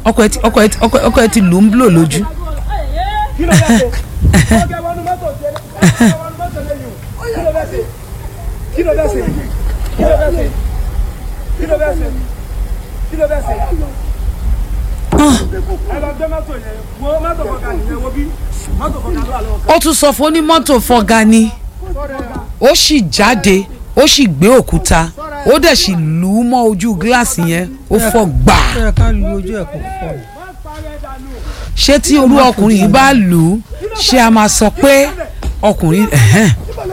ọkọ ẹ ti ọkọ ẹ ti ọkọ ẹ- ọkọ ẹ ti lù ú ń blò lójú. kí ló fẹ́ ṣe ọgá wọnú mọ́tò ṣe ọgá wọnú mọ́tò lẹ́yìn o kí ló fẹ́ ṣe kí ló fẹ́ ṣe kí ló fẹ́ ṣe kí ló fẹ́ ṣe kí ló fẹ́ ṣe. ẹ lọ gbé mọ́tò yẹn wo mọ́tò fọkà nìyẹn wo bí mọ́tò fọkà ló wà lọ́wọ́ ó tún sọ fún onímọ́tò fọ́gá ni ó sì jáde ó sì gbé òkúta ó dẹ̀ sì lù ú mọ́ ojú gíláàsì yẹn ó fọ́ gbà á. ẹ ká lu ojú ẹ̀ kó fọ́ ni. ṣé tí olú ọkùnrin yìí bá lù ú ṣé a máa sọ pé ọkùnrin ẹ̀hẹ́n,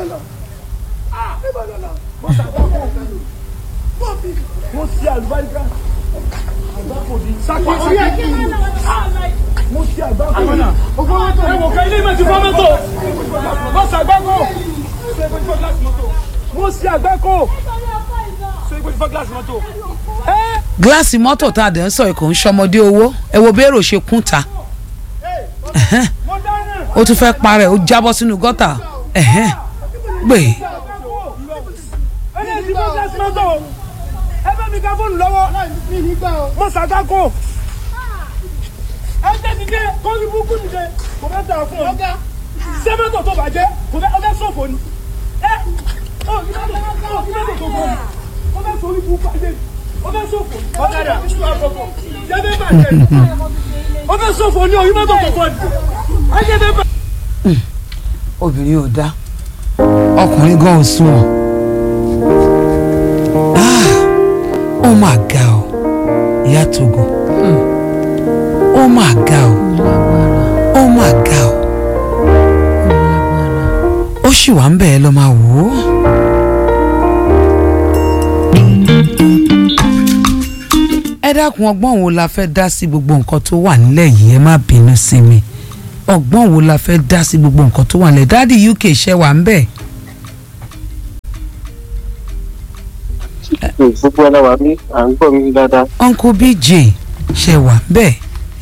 mo ṣe àlùbáríkà àgbákò di sákì mo ṣe àgbákò di ẹ wò ká ilé ìmọ̀ ti fọ́ mọ́tò mo ṣe àgbákò mo ṣe àgbákò ṣe é pé fọ́ gíláàsì mọ́tò. gíláàsì mọ́tò tá a dẹ̀ ń sọ ẹ̀kọ́ ń ṣọmọdé owó ẹ wo bẹ́ẹ̀rù ṣe kún ta ẹ̀hẹ́n, mo dáná ó tún fẹ́ parẹ́ ó jábọ́ sínú gọ́tà ẹ̀hẹ́n, gbè ẹni tí fọ́ gíláàsì mọ́tò ẹ bá mi ká fóònù lọ́wọ́ mo ṣe àgbákò ẹ jẹ́ dìde kó ní búkú dìde kò fẹ́ tà fún ọ ṣé mọ́tò tó bàjẹ́ kò fẹ́ ọ fẹ́ sọ̀fọ̀ ni ẹ ọ ní mọ́tò ọ ní mọ́tò tó fọ́ ni ọ fẹ́ sọ̀rí búkú bàjẹ́ ọ fẹ́ sọ̀fọ̀ ọ̀kadà jẹ́ bẹ́ẹ̀ bàjẹ́ ọ fẹ́ sọ̀fọ̀ ni ọ ní mọ́tò tó fọ́ ni ẹ jẹ́ bẹ́ẹ̀ bàjẹ́. obìnrin ò dá ọkùnrin gan ò sùn ọ́ Ah, ó mà ga ọ ìyá Togo ó mà ga ọ ó mà ga ọ ó sì wà ń bẹ̀ ẹ́ lọ́ máa wò ó. ẹ dákun ọgbọ́n wo la fẹ́ dá sí gbogbo nǹkan tó wà nílẹ̀ yìí ẹ má bínú sí mi ọgbọ́n wo la fẹ́ dá sí gbogbo nǹkan tó wà nílẹ̀ dáàdi UK ṣe wà ń bẹ̀. gbogbo ọlọ́wà mi à ń gbọ́ mi dáadáa. uncle BJ ṣe wà ń bẹ̀.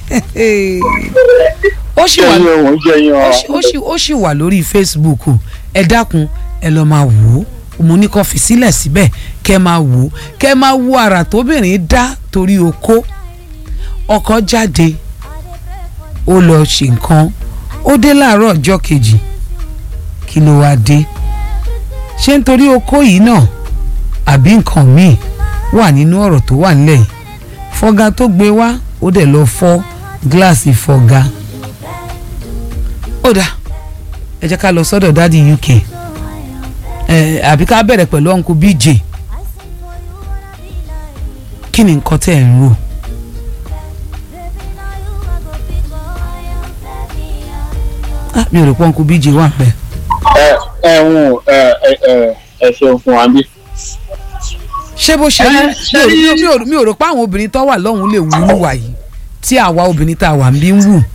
ó sì wà jẹ́ yín òun jẹ́ yín ó ọ. sì- ó sì ó sì wà lórí Facebook o ẹ dákun ẹ lọ máa wò ó mo ní kó fi sílẹ̀ síbẹ̀ kẹ́ máa wò ó kẹ́ máa wo àrà tóbìnrin dá torí okó ọkọ jáde ó lọ ṣe nǹkan ó dé láàárọ̀ ọjọ́ kejì kí ló wáá dé ṣé nítorí okó yìí náà àbí nǹkan míì wà nínú ọ̀rọ̀ tó wà nílẹ̀ yìí fọ́gá tó gbé wá ó dẹ̀ lọ fọ́ gíláàsì fọ́gá ó dáa ẹ jẹ́ ká lọ sọ́dọ̀ dádì UK ẹ àbí ká bẹ̀rẹ̀ pẹ̀lú uncle BJ kí ni nǹkan tẹ́ ẹ̀ ń rò Ah, mi ò rò pé uncle BJ wà pẹ́ ẹ ẹ ń ẹ ẹ ẹ ẹ ṣeun fún wa bí. ṣé bó ṣe rí Ẹ, ṣe rí- mi ò- mi ò- mi ò rò pé àwọn obìnrin tó wà lọ́hùn-ún lè wúrú wà yìí tí àwa obìnrin tá a wà ń bí ń wù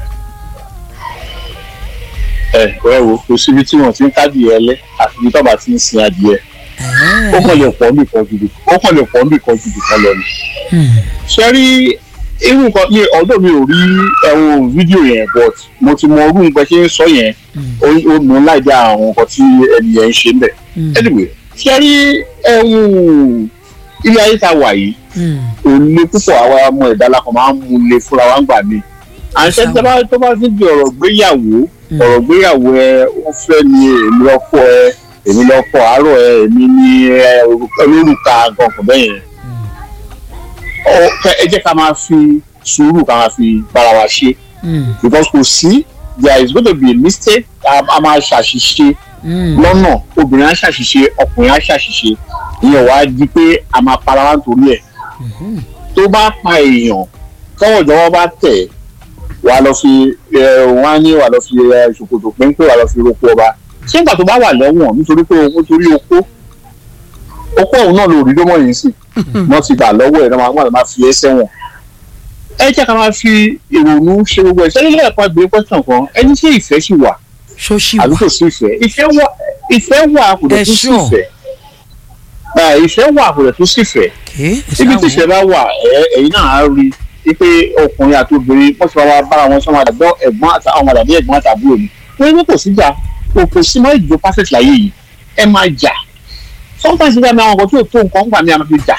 ẹ ẹ wo kò síbi tí wọn ti ń káàdì ẹ lẹ àfi ibi tọ́ba ti ń sin adìẹ. ó kàn lè pọ̀ níbi kan jù ó kàn lè pọ̀ níbi kan jù kan lọ ni. ṣe rí irú nǹkan mi ọ̀dọ̀ mi ò rí ẹ̀wọ̀n fídíò yẹn but mo ti mọ orú nǹkan ṣe ń sọ yẹn ó ó mú láì dá àwọn nǹkan tí ẹni yẹn ń ṣe ń bẹ̀. anyway ṣe rí ẹ̀wọ̀n ilé ayé ta wà yìí òun lé púpọ̀ àwa ọmọ ẹ̀dá la kàn máa ń mú lé fúnra wa ń gbà mí. àṣẹ tó bá tó bá ti di ọ̀rọ̀ gbéyàwó ọ̀rọ̀ gbéyàwó ẹ ó fẹ́ ni èmi lọ́kọ ẹ èmi lọ́kọ àárọ̀ ẹ èmi ní ẹ olórúkà gankan bẹ́ẹ̀ yẹn. Ọ- kẹ- ẹ jẹ́ ká máa fi sùúrù ká máa fi bára wa ṣe because kò sí there is going to be a mistake a a máa ṣàṣìṣe lọ́nà obìnrin á ṣàṣìṣe ọkùnrin á ṣàṣìṣe ìyẹn wàá di pé a máa para wa nítorí ẹ̀ tó bá pa èèyàn tọwọ́ ìjọba bá tẹ̀ wàá lọ fi ẹ wọn á ní wàá lọ fi ẹ ṣòkòtò péńpé wàá lọ fi roko ọba ṣé ìgbà tó bá wà lẹ́wọ̀n nítorí pé nítorí okó okó ọ̀hún náà ló rí lọ́mọ yìí sí wọ́n ti gbà lọ́wọ́ ẹ̀ náà máa wọ́n máa fi ẹ́ sẹ́wọ̀n ẹ jẹ́ ká máa fi ìrònú ṣe gbogbo ẹ̀ sẹ́yìn lẹ́yìn pa gbé question kan ẹni ṣé ìfẹ́ sì wà ṣóṣì àbí wà kò sí ìfẹ́ ìfẹ́ wà ìfẹ́ wà kò Ẹ dẹ̀ tún sí sure. ìfẹ́ Ah, ìfẹ́ wà kò dẹ̀ tún sí ìfẹ́ ké ibi tí ìṣẹ́ bá wà ẹ- ẹ̀yin náà á rí i pé ọkùnrin àti obìnrin wọ́n ti máa bára wọn sọ́mọ́ àdàgbọ́ ẹ̀gbọ́n àti àwọn àdàbí ẹ̀gbọ́n àtàbúrò ni wọ́n ní kò sí jà kò kò sí mọ́ ìjọ perfect láyé yìí ẹ máa jà sometimes nígbà mi àwọn nǹkan tí ò tó nǹkan gbà mí a máa fi jà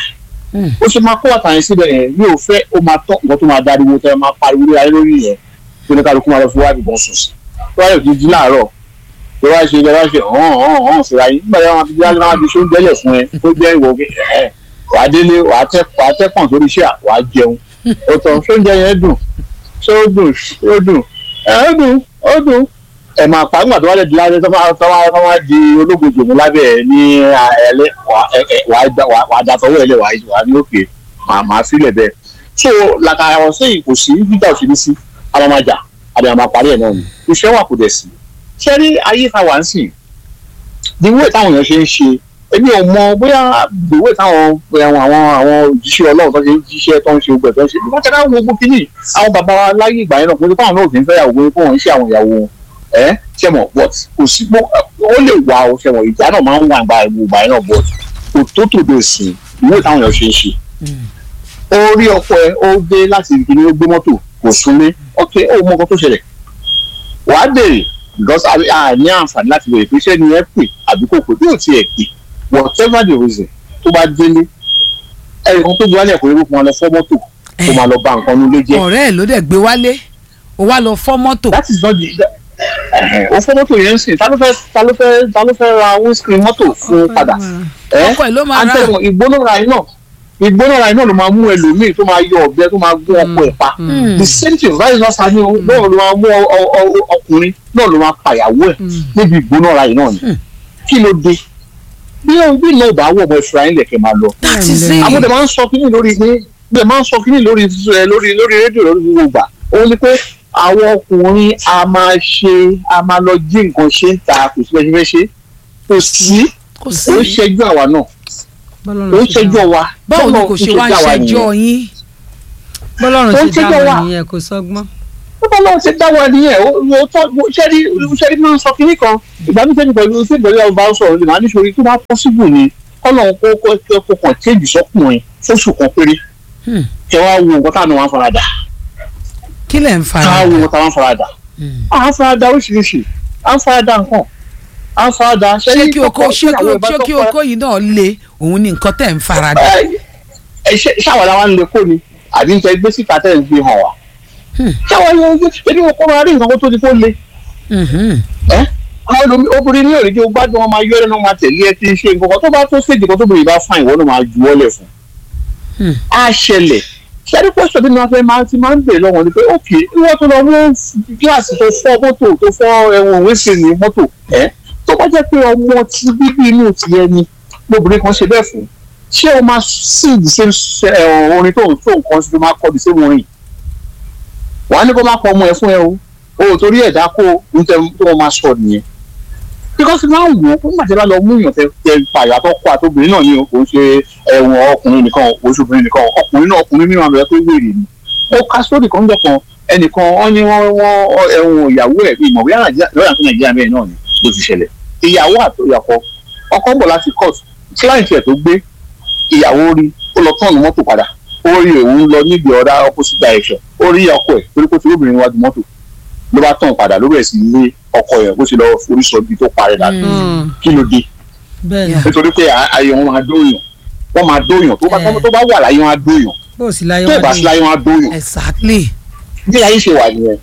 ó ṣe máa kó bàtà yẹn síbẹ̀ yẹn mi ò fẹ́ ó máa tọ́ nǹkan tó máa dariwo tẹ́ ẹ máa pariwo lé ayé lórí yẹn tó ní kálukú máa lọ fi wá ibìkan sùn sí tó wáyé òkè jí láàárọ̀ tó wáyé ṣe ìjọba ṣe hàn hàn hàn síra yín nígbà tí wọ́n fi jáde máa fi ṣóúnjẹ lẹ̀ fún ẹ tó jẹ́ ìwọ ẹ̀ wàá délé wàá tẹ́ wàá tẹ́ pọ̀n sórí iṣẹ́ wàá jẹun ó tọ́ ṣóúnjẹ yẹn dùn ṣé ó dùn ó dùn ẹ̀ ó dùn ó dùn ẹ̀ máa pa nígbà tó wá lè di lábẹ́ tó máa tó máa tó máa di ológun jòmù lábẹ́ ẹ̀ ní ẹ̀lẹ́ wàá dàtọ̀wọ́ ẹ̀lẹ́ wàá ní òkè màá sílẹ̀ bẹ́ẹ̀ so làkàrà wọn sẹ́yìn kò sí fíjà òṣèlú sí alamaja àbí àmà parí ẹ̀ náà ni iṣẹ́ wà kò dẹ̀ sí ṣé rí ayé ta wà ń sìn the way táwọn èèyàn ṣe ń ṣe èmi ò mọ bóyá the way táwọn àwọn àwọn àwọn òjíṣẹ́ ọlọ́run tó ṣe ń jíṣẹ́ tó ń ṣe gbẹ̀ tó ń ṣe nígbà tí wọ́n gbogbo kínní àwọn bàbá wa láyé ìgbà yẹn náà pé táwọn náà kì í fẹ́ yàwó pé wọ́n ń ṣe àwọn ìyàwó wọn ẹ ṣe mọ̀ but kò sí ó lè wà ó ṣe mọ̀ ìjà náà máa ń wà gba ìgbà yẹn náà but kò tó tòde sí ìwé táwọn èèyàn ṣe ń ṣe ó rí ọkọ ẹ ó dé láti ìkíní ó gbé mọ́tò kò súnlé ok ó mọ nǹkan tó ṣẹlẹ̀ wàá béèrè because a ní àǹfààní láti béèrè pé iṣẹ́ ni ẹ pè àbí kò pè bí ò tiẹ̀ pè whatever the reason tó bá délé ẹnì kan tó gbé wálé ẹ̀kọ́ yẹn kó máa lọ fọ́ mọ́tò kó máa lọ ba nǹkan nílé jẹ́. ọ̀rẹ́ ẹ̀ ló dẹ̀ gbé wálé ó wá lọ fọ́ mọ́tò. that is not the o fọ́ mọ́tò yẹn ń sìn ta ló fẹ́ ta ló fẹ́ ta ló fẹ́ ra windscreen mọ́tò fún padà. ọkọ ẹ̀ ló máa rà á. ìgbónára iná ìgbónára iná ló máa mú ẹlòmíì tó máa yọ ọ̀bẹ tó máa gún ọkọ ẹ̀ pa the same thing vice versa ni náà ló máa mú ọkùnrin náà ló máa pàyàwó ẹ̀ níbi ìgbónára yìí náà ni kí ló dé bí bí náà bá wọ̀ ọmọ ìfura yín lẹ̀kẹ̀ máa lọ. àwọn ọdẹ máa ń sọ kínní lórí ní ọdẹ máa ń sọ kínní lórí lórí lórí rédíò lórí gbogbo ìgbà òun ni pé àwọn ọkùnrin a máa ṣe a máa lọ jí nǹkan ṣe ń ta kò sí bẹ́ẹ̀ ṣe fẹ́ ṣe kò sí kò sí ó ṣẹjú àwa náà ó ṣẹjú wa báwo ni kò ṣe wá ṣẹjọ́ yín. bọ́lọ́run ti dá wa nìyẹn kò sọ́gbọ́n. bọ́lá náà ti dá wa nìyẹn ó tọ́ ṣẹ́rí ṣẹ́rí máa ń sọ kínní kan ìgbà mi sẹ́ni pẹ̀lú sí ìbẹ̀rẹ̀ ọba sọ̀rọ̀ ní màá níṣòrí tó bá pọ́sibù ni kọ́nà kó kó kàn téèjì sọ́kùnrin fóṣù kan péré kẹ wá wo nǹkan táwọn máa ń faradà kí lẹ̀ ń ká fara wo nǹkan táwọn faradà à ń faradà oríṣiríṣi à ń faradà nǹkan à ń faradà ṣé kí oko ṣé kí ṣé kí oko yìí náà le òun ni nǹkan tẹ̀ ń fara dà. ṣáwọn làwọn ń lè kó ni àbí ń tẹ gbé síta tẹ̀ ń gbé hàn wá ṣáwọn yóò gbé ẹni wọn kó máa rí nǹkan tó ti kó le ẹ àwọn ẹlòmí obìnrin ní òrìjì ó gbádùn wọn máa yọ ẹnu máa tẹ̀lé ẹ ti ṣe nǹkan kan tó bá tó ṣèjì kan tó bìnrin bá fún ìwọ náà máa ju ọ́lẹ̀ fún á ṣẹlẹ̀ ṣẹ́ni pọ́sọ̀ tí wọ́n fẹ́ máa ti máa ń bèèrè lọ́wọ́ ni pé ókè wọ́n tó lọ mú gíláàsì tó fọ́ mọ́tò tó fọ́ ẹ̀wọ̀n wíṣì ní mọ́tò ẹ̀ tó bá jẹ́ pé ọmọ tí bíbí inú ti yẹ ni lóbìnrin kan ṣe bẹ́ẹ̀ fún ṣé o máa sí ìdí ṣe orin tó ń tó nǹkan sí tó máa kọ́ di sí orin wàá ní kó má pọ̀ ọmọ ẹ fún ẹ o o torí ẹ̀dá kó o tó o máa sọ nìyẹn because máa ń wò ó nígbà tí a bá lọ mú èèyàn tẹ tẹ pààyà tó kọ àtòbìnrin náà ni o kò ń ṣe ẹ̀wọ̀n ọkùnrin nìkan oṣù obìnrin nìkan ọkùnrin náà ọkùnrin mìíràn bẹ̀rẹ̀ pé wèrè ni ó ká sórí kan jọ kan ẹnìkan wọ́n ní wọ́n wọ́n ẹ̀wọ̀n ìyàwó ẹ̀ bíi ìmọ̀wé lọ́yà fún nàìjíríà bẹ́ẹ̀ náà ni ló ti ṣẹlẹ̀ ìyàwó àtòyàkọ ọkọ ń bọ̀ láti court client ẹ̀ tó gbé ìyàwó rí ó lọ tọ́ọ̀nù mọ́tò padà ó rí òun lọ níbi ọ̀dà opposite direction ó rí ọkọ ẹ̀ torí kó ti lóbìnrin níwájú mọ́tò ló bá tàn padà ló bẹ̀rẹ̀ sí lé ọkọ yẹn bó ti lọ forí sọ ibi tó parẹ́ dànù kí ló dé bẹ́ẹ̀ ni nítorí pé ayé wọn máa dóyàn wọn máa dóyàn tó bá tó bá wà láyé wọn á dóyàn bó o sì láyé tó bá sí láyé wọn á dóyàn exactly. bí ayé ṣe wà nìyẹn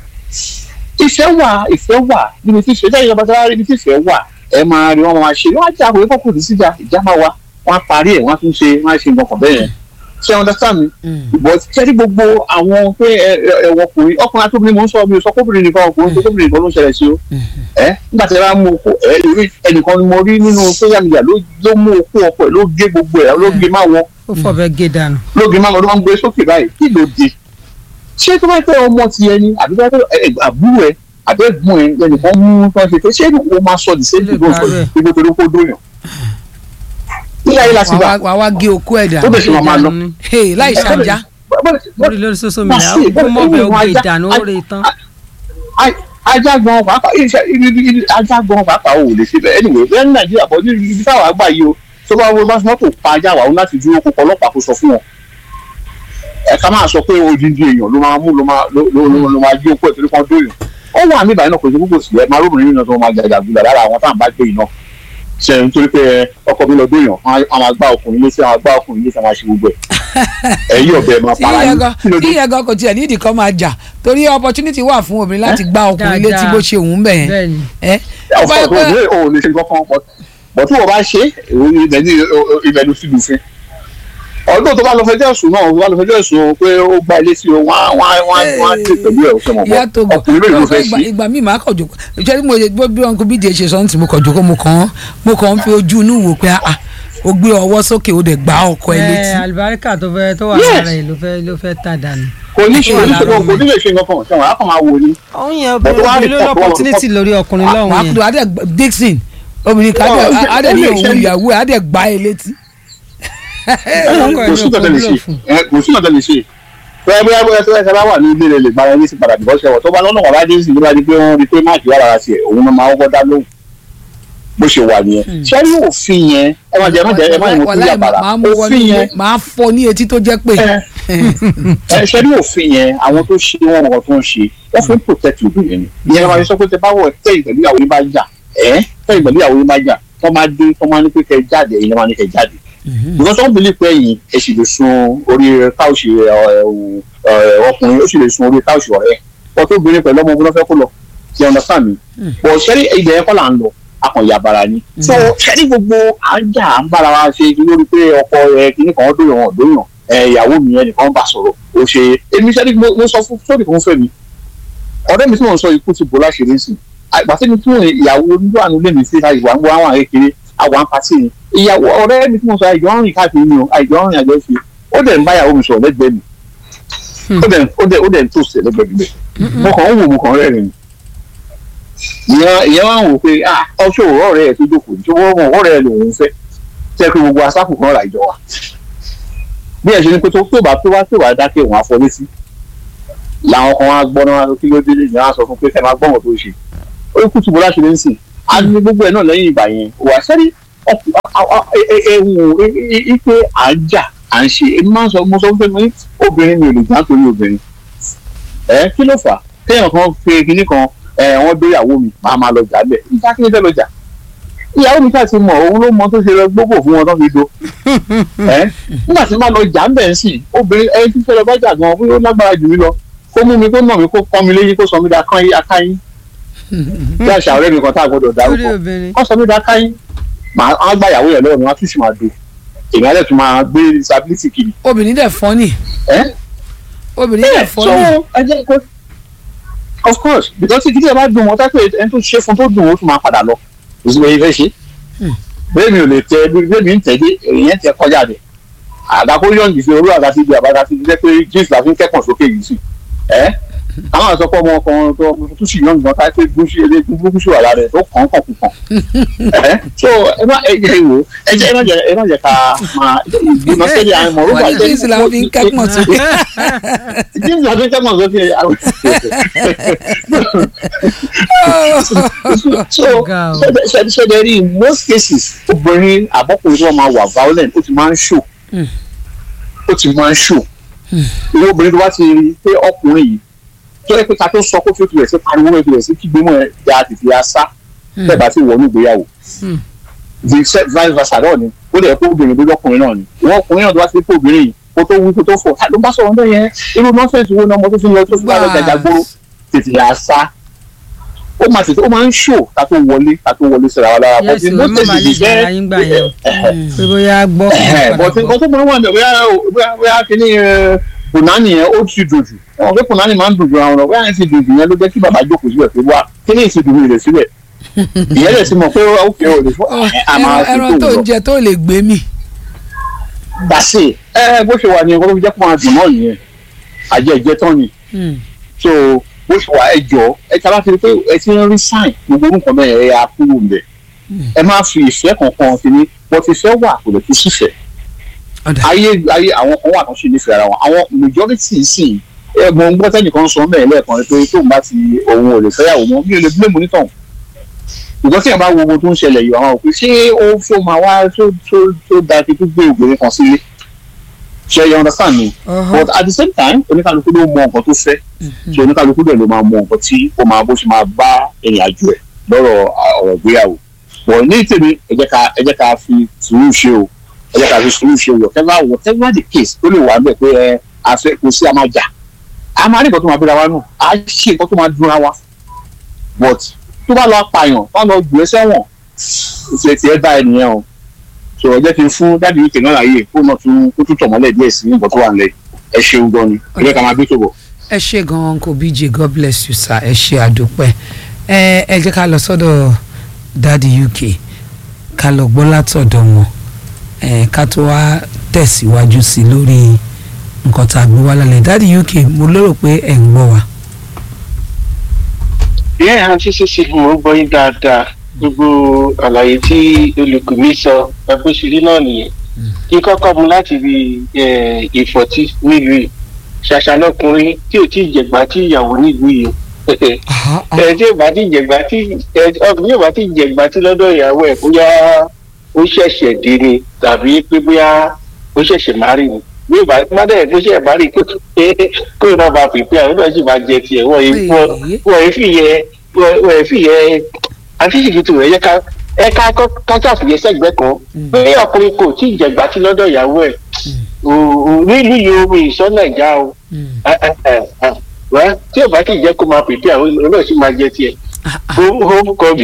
ìfẹ́ wà ìfẹ́ wà níbi tí ìfẹ́ jáde lọ́ba níbi tí ìfẹ́ wà ẹ máa rí wọn máa ṣe wọn á jẹ́ àkòrí kọ́kù ní síjà ìjà máa wà wọn á parí ẹ̀ wọ́n á tún ṣe wọ́n á ṣe nǹkan kan bẹ́ẹ̀ yẹn ṣe understand mi ìbọn tẹ́lí gbogbo àwọn pé ẹ̀wọ̀n ọkùnrin ọkùnrin àtòbìnrin mò ń sọ mi ò sọ kóbìnrin nìkan ọkùnrin tó kóbìnrin nìkan ló ń ṣẹlẹ̀ sí o ẹ nígbà tí ẹ bá mú okó ẹ lórí ẹnìkan ni mo rí nínú social media ló mú okó ọkọ ẹ ló gé gbogbo ẹ ló gé má wọn ó fọbẹ gé dànù. ló gé má wọn ló máa ń gbé sókè báyìí kí ló dé ṣé tó bá fẹ́ ọmọ ti ẹni àbí tó bá fẹ́ àbúrò ẹ àbí ẹ̀gbọ́n ẹ ẹnìkan mú tó ń ṣe pé ṣé o máa sọ the same thing ló ń sọ ibo torí kó dóyàn ilé ayé láti bá wàá wá gé okó ẹ̀ dà ó bẹ̀ ṣe máa máa lọ. Hey, láì ṣàǹjá. lórí lórí social media ó kú mọ́bẹ̀ ó gé dànù ó rè tán. ajá gan pàápàá iṣẹ́ ibi ajá gan pàápàá ò lè ṣe bẹ́ẹ̀ anyway bẹ́ẹ̀ ní nàìjíríà bọ́ ní ibi táwọn àgbà yìí o tó bá wọ́n bá mọ́tò pa ajá wà ó láti dúró kó ọlọ́pàá kó sọ fún wọn. ẹ̀ka máa sọ pé odindi èèyàn ló máa mú ló máa ló máa jí okó ẹ̀ torí kan dóyàn ó wà níbàyẹn náà kò sí púpọ̀ sí ẹ̀ máa róbìnrin nínú tó máa jàjà gbìlà lára àwọn táwọn bá gbé iná ṣe nítorí pé ẹ, ọkọ mi lọ dóyàn wọn máa gbá ọkùnrin létí àwọn gbá ọkùnrin létí àwọn aṣèwò gbẹ ẹ̀yìn ọ̀bẹ máa tí para ìyẹn yín gan kí ló tí dé ìyẹn gan kò tiẹ̀ nídìí kan máa jà torí opportunity wà fún obìnrin láti gbá ọkùnrin létí Dáadáa. bó ṣe òun bẹ̀ yẹn bẹ́ẹ̀ni ẹ ó bá ọkọ yẹ tó pé ní òun lè ṣe kankan pọ̀ bọ̀ tí wọ́n bá ṣe ibẹ̀ ní ibẹ̀ ló fi lù fún ọdún tó bá lọ fẹjọ́ ẹ̀sùn náà tó bá lọ fẹjọ́ ẹ̀sùn pé ó gbá ilé sí o wọ́n á wọ́n á wọ́n á wọ́n á tè pẹ̀lú ẹ̀ ọ̀sẹ̀ mọ̀ ìyá tó bọ́ gbọ́ ọkùnrin mélòó ló fẹ́ ìgbà sí ìgbà míì máa kọ̀ jòkó ìṣẹ́ mo bó bí wọn kò bí díẹ̀ ṣe sọ́ǹtì mo kọ̀ jòkó mo kàn án mo kàn ń fi ojú inú wò pé ah o gbé ọwọ́ sókè o dẹ̀ gbá ọkọ ẹ létí. ẹ alibarika tó fẹ́ tó wà Yes. lára ẹ̀ ló fẹ́ ló fẹ́ tà dànù. kò ní ṣe Ó wà oníṣẹ́ lára kò ní lè ṣe nǹkan kan ṣẹ̀wọ̀n á kàn máa wò ni òun yẹn Bọ̀dọ̀ wá obìnrin ló rí ní pọ̀- opportunity lórí ọkùnrin lọ́hùn yẹn. wàá adẹ Dixon obìnrin kan Ó, ó adẹ lè- adẹ ó ní lè òun ṣe- ìyàwó ẹ adẹ gbá ẹ létí. ọkọ ẹ̀ kò ní sí nǹkan tẹ́ lè òkú ṣe lò fún. ẹ, kò sí nǹkan tẹ́ lè ṣe bóyá bóyá bóyá tó ẹsẹ̀ bá wà ní ilé rẹ̀ lè gbára ẹni sí padà bìbọ́ ṣẹ̀wọ̀ tó bá lọ́nà wà láti sí nígbà pé wọ́n rí pé máàkì wà lára tiẹ̀ òun náà máa kọ́kọ́ dá lóhùn bó ṣe wà nìyẹn ṣé ní òfin yẹn ẹ má jẹ ẹ má jẹ ẹ má yẹn kú Wàláì, yàbàrà máa mú wọnú òfin ilé yẹn máa fọ ní etí tó jẹ́ pé. ẹ ṣe ní òfin yẹn àwọn tó ṣe wọn nǹkan tó ń ṣe wọ́n fi ń protect obìnrin ni ìyẹn máa sọ pé tẹ bá wọ tẹ ìgbẹ̀lú ìyàwó yín bá jà ẹ tẹ ìgbẹ̀lú ìyàwó yín bá jà tó máa dé tó máa ní pé kẹ jáde ẹ̀yin máa ní kẹ jáde because wọ́n believe pé ẹ̀yin ẹ sì lè sun orí káùsì ọkùnrin ó sì lè sun orí káùsì ọ̀rẹ́ wọ́n tó obìnrin pẹ̀lú ọmọ ọgbọ́n fẹ́ kó lọ ti understand mi bọ̀ ṣẹ́rí ibẹ̀ yẹn kọ́ là ń lọ akọ̀yà bara ni so ṣẹ́rí gbogbo ajá à ń bára wa ṣe lórí pé ọkọ rẹ kìíní kan dóyàn wọn dóyàn ẹ ìyàwó mi yẹn nìkan bá sọ̀rọ̀ ó ṣe èmi ṣẹ́rí mo mo sọ fún sórí kan fẹ́ mi ọ̀rẹ́ mi tí mò ń sọ ikú ti bò láṣìírí sí àgbà tí mi tí mo ìyàwó onígbà nílé lé mi sí ìwà ń gbọ́ àwọn àrékèrè àwọn pàtì ni ìyàwó ọ̀rẹ́ mi tí mo sọ àìjọ ń rìn káàkiri ni o àìjọ ń rìn àjọ fi ó dẹ̀ ń bá ìyàwó mi sọ̀rọ̀ lẹ́gbẹ̀ẹ́ mi ó dẹ̀ ó dẹ̀ ó dẹ̀ ń tó sẹ̀ lẹ́gbẹ̀ẹ́ mi mo kàn ń wò mo kàn ń rẹ́rìn ni ìyẹn ìyẹn wá ń wò pé ah ọṣọ òwò ọ̀rẹ́ ẹ̀ tó jókòó ní ṣọwọ́ ọmọ ọ̀rẹ́ ẹ̀ lòun fẹ́ tẹ́ pé gbogbo asáfù kan rà ìjọ wa bí ẹ̀ ṣe ni pé tó tó bá tó wá tó wá dákẹ́ òun àfọ létí làwọn kan wá gbọ́ náà kí ló dé lè ní wá sọ fún pé kẹ́ máa gbọ́ wọn tó ṣe ó kú tùbọ̀ láti lè ń sìn á ní gbogbo ẹ̀ náà lẹ́yìn ìgbà yẹn wà sẹ́rí ẹ̀hún ipe à ń jà à ń ṣe èmi máa ń sọ mo sọ fún mi obìnrin mi ò lè já torí obìnrin ẹ kí ló fà á téèyàn kan fi kinní kan ẹ wọ́n dé ìyàwó mi máa máa lọ jà bẹ́ẹ̀ níta kí ni fẹ́ lọ jà ìyàwó mi káà ti mọ̀ òun ló mọ tó ṣe lọ gbogbo fún wọn tó fi do ẹ nígbà tí máa lọ jà ń bẹ̀ ń sìn obìnrin ẹni tí fẹ́ lọ bá jà gan bóyá ó lágbára jù mí lọ kó mú mi kó nà mí kó kọ́ mi léyìn kó sọ mí da kán yí akáyín bí àṣà ọ̀rẹ́ mi kan tá a gbọ́dọ̀ lórí dárúkọ obìnrin wọ́n sọ mí da káyín màá á gbà ìyàwó yẹn lọ́wọ́ mi wọ́n á tún sì máa do èmi á dẹ̀ tún máa gbé disability kiri obìnrin dẹ̀ fọ́nì ẹ́ obìnrin dẹ̀ so fọ́nì ẹ jẹ́ kó of course because tí kíkẹ́ bá dùn wọ́n tápẹ́ ẹni tó ṣe fún tó dùn ó tún máa padà lọ kò sí bẹ́ẹ̀ fẹ́ ṣe bẹ́ẹ̀ mi ò lè tẹ bẹ́ẹ̀ mi ń tẹ̀lé èèyàn tẹ kọjá rẹ̀ àdàkó yọ̀ǹdì fi olú àdá síbi àbáda síbi jẹ́ pé jíìsì la fi ń kẹ́kọ̀ọ́ sókè yìí sí ẹ́ àwọn àsọpọ̀ ọmọ ọkùnrin tó tó sì yọ̀ǹdì náà táyé pé gúúsù eléegun gúúsù wà lára rẹ̀ tó kàn kàn kàn ẹ́ so ẹ má ẹ jẹ́ ìwò ẹ jẹ́ ẹ má jẹ́ ẹ má jẹ́ ká máa ìgbìmọ̀ sẹ́yìn àwọn ọmọ wọ́n ní jíìsì làwọn fi ń kẹ́pọ̀n sókè jíìsì la fi ń kẹ́kọ̀ọ́ sókè àwọn so Ga o. ṣẹ̀dẹ̀ rí in most cases obìnrin àbọ̀kùnrin tí wọ́n máa wà violent ó ti máa ń show ó ti máa ń show ìwé obìnrin tó bá ti rí pé ọkùnrin yìí tó yẹ pé ká tó sọ kó fi rẹ̀ sí pariwo rẹ̀ fi rẹ̀ sí kígbe mọ́ ẹ̀ ya tètè ya sá bẹ́ẹ̀ bá ti wọnú ìgbéyàwó the se- vice versa náà ni ó lè kó obìnrin tó lọ́kùnrin náà ni ìwọ ọkùnrin náà tó bá ti kó obìnrin yìí kó tó wí kó tó fọ ló bá sọ̀rọ̀ bẹ́ẹ̀ yẹn irú nọ́ọ̀sẹ̀sì wo ni ọmọ tó fi lọ tó fi lọ jàjà gbóró tètè ya sá ó máa tètè ó máa ń ṣò ká tó wọlé ká tó wọlé síra wa lára yẹ́sì But ó in má most máa lè cases, gbára yín gbà yẹn o pé bóyá gbọ́ Ẹ̀hẹ̀, but nǹkan tó máa ń wà ní bóyá bóyá bóyá kíní punani yẹn ó ti dùn jù wọn pé punani máa ń dùn jù àwọn ọ̀rọ̀ bóyá yẹn ti dùn jù yẹn ló jẹ́ kí bàbá jókòó síbẹ̀ pé wá kíní ìsì dùn mí rẹ̀ síbẹ̀ ìyẹn lè ti mọ̀ pé ó kẹ́ ò lè fọ́ àmà ẹran ẹran tó ń jẹ tó lè gbé mi gbàsè ẹ bó ṣe wà ní ẹ̀kọ́ tó fi jẹ́ kó máa dùn náà nìyẹn àjẹ ìjẹ tán ni so bó ṣe wà ẹ jọ ẹ tí a bá ti rí pé ẹ ti ń rí sign gbogbo orúkọ bẹ́ẹ̀ ẹ yà kúrò ń bẹ̀ ẹ má fi ìfẹ́ kankan sí ni bó ti fẹ́ wà kò lè fi sífẹ̀ẹ́ ọ̀dà ayé ayé àwọn kan wà tó ṣe nífẹ̀ẹ́ ara wọn àwọn majority sì ẹ mọ ń gbọ́ tẹ́nìkan sọ mẹ́rin lẹ́ẹ̀kan ni pé tóun bá ti òun ò lè fẹ́yàwó mọ́ mi ò lè blame onítàn ṣùgbọ́n tí ẹ̀ bá wo ohun tó ń ṣẹlẹ̀ yìí àwọn òpin ṣé ó fó máa wá tó tó tó da kí tó gbé obìnrin kan sílé ṣe you understand me but at the same time oníkàlùkù ló mọ nǹkan tó fẹ́ ṣe oníkàlùkù dẹ̀ ló máa mọ nǹkan tí ó máa bó ṣe máa bá ìrìn àjò ẹ̀ lọ́rọ̀ ọ̀rọ̀ ìgbéyàwó wọ̀ ní tèmi ẹ jẹ́ ká ẹ jẹ́ ká fi sùúrù ṣe o ẹ jẹ́ ká fi sùúrù ṣe o whatever whatever the case ó lè wà bẹ́ẹ̀ pé ẹ àfẹ kò sí a máa jà a máa rí nǹkan tó máa bíra wa nù a ṣe nǹkan tó máa dúnra wa but tó bá lọ apààyàn bá lọ gbé sẹ́wọ̀n ìṣe tiẹ̀ bá ẹ nìyẹn o so ẹ jẹ́ kí n fún dáàdi wíkẹ̀ náà láàyè kó náà tún kó tún tọ̀mọ́lẹ̀ díẹ̀ sí nǹkan tó wà nílẹ̀ ẹ ṣeun gan ni ẹ jẹ́ ká máa gbé tó bọ̀. ẹ ṣe gan uncle bj god bless you sir ẹ ṣe àdúpẹ́ ẹ ẹ jẹ́ ká lọ sọ́dọ̀ dadi uk ká lọ gbọ́ látọ̀dọ̀ wọn ẹ ká tó wá tẹ̀síwájú sí lórí nǹkan tá a gbé wá lálẹ́ dadi uk mo lérò pé ẹ̀ ń gbọ́ wa. ìyá àǹtí ṣíṣe mo gbọ́ yín dáadáa gbogbo àlàyé tí olùkọ́ mi sọ ẹgbẹ́sìrí náà nìyẹn kí kọ́kọ́ mu láti rí ìfọ̀tí nílùú yìí ṣàṣà lọkùnrin tí ò tí ì jẹ̀gbá tí ìyàwó nílùú yìí ẹ tí ò bá tí ì jẹ̀gbá tí ọkùnrin yóò bá tí ì jẹ̀gbá tí lọ́dọ̀ ìyàwó ẹ̀ bóyá ó ṣẹ̀ṣẹ̀ dé ni tàbí pé bóyá ó ṣẹ̀ṣẹ̀ má rí ni bí ìbá má dẹ̀ tó ṣẹ̀ má rí kó kó náà bá pèpè àwọn náà sì máa jẹ tiẹ̀ wọ́n yìí wọ́n yìí fìyẹ wọ́n yìí fìyẹ àti ìṣèkìtì rẹ̀ yẹ ká ẹ ká kájà fìyẹ sẹ́gbẹ́ kan pé ọkùnrin kò tí ì jẹ̀gbá tí lọ́dọ̀ ìyàwó ẹ̀ nílùú yìí omi ìsọ nàìjà o wá tí ò bá kì í jẹ́ kó máa pèpè àwọn náà sì máa jẹ tiẹ̀ home covid.